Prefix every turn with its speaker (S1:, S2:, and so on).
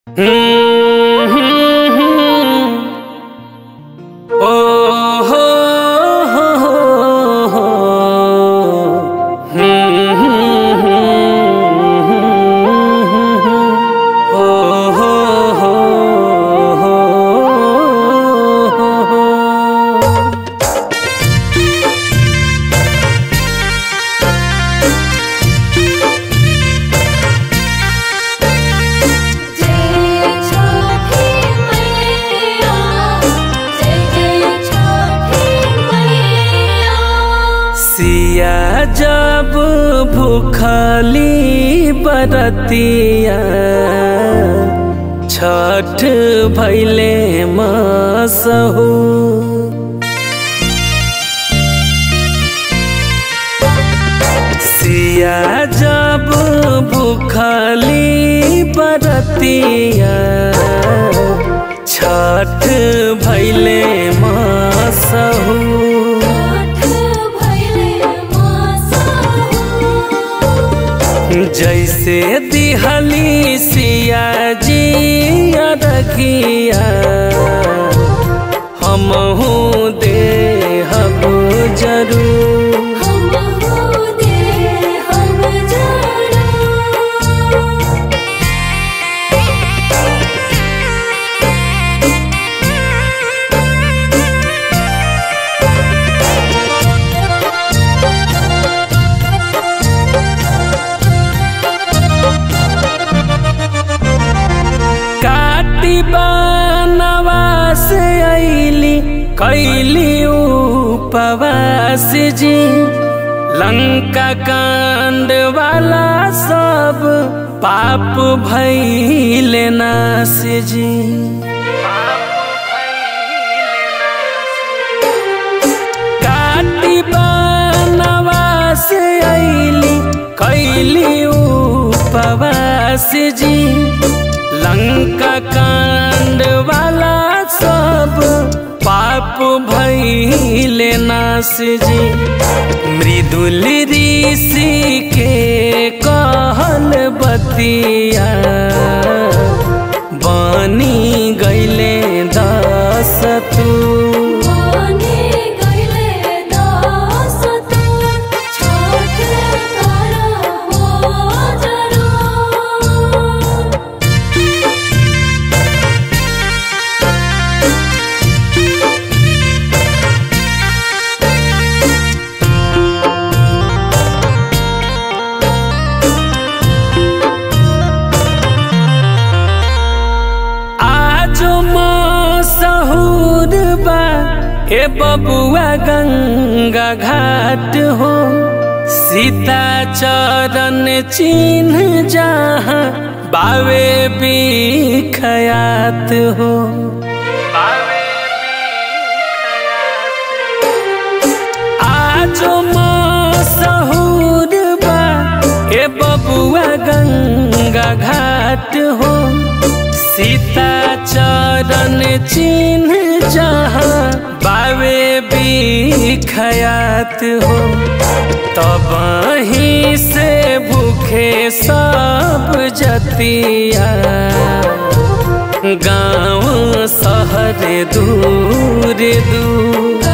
S1: ओ हो हो हो ओ हो हो
S2: जय छठी मैया जय जय छठी मैया
S1: सिया जब भूखली बरतिया छठ भैले मसहू सिया जब भूखली बरतिया छठ भैले मसहू
S2: छठ भइले मासाहु
S1: जैसे दिहली सिया जी रखिया हमहू देहब जरूर
S2: हमहु देहब जरूर
S1: काटी बनवा से ऐली कैली उपवास जी लंका कांड वाला सब पाप भैले नाश जी काटी बनवास ऐली कैली उपवास जी लंका कांड वाला सब पाप भैले नाश जी मृदुल ऋषि के कहल बतिया बनी गैले दस तू
S2: बने गइले दास तोर छठ करबो जरूर
S1: आज मसहूर बा हे बबुआ गंगा घाट हो सीता चरण चिन्ह जहाँ बावे बिखयात हो आज मसहूर बा हे बबुआ गंगा घाट हो सीता चरण चिन्ह जहाँ बावे बिखयात हो तब ही से भूखे सब जतिया गाँव शहर दूर दूर